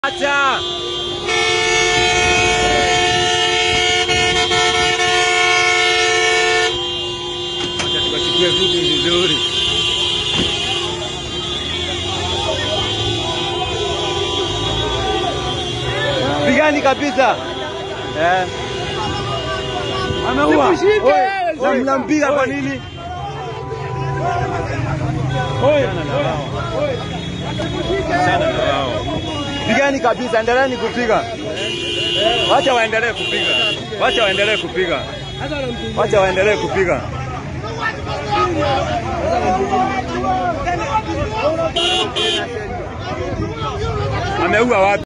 Acha. Acha tukachukue vitu vizuri. Pigani kabisa. Eh. Ameua. Oi, na mnampiga kwa nini? Achana na wao. Achana na wao. Pigani kabisa, endeleeni kupiga. Wacha waendelee kupiga. Wacha waendelee kupiga. Wacha waendelee kupiga. Ameua watu.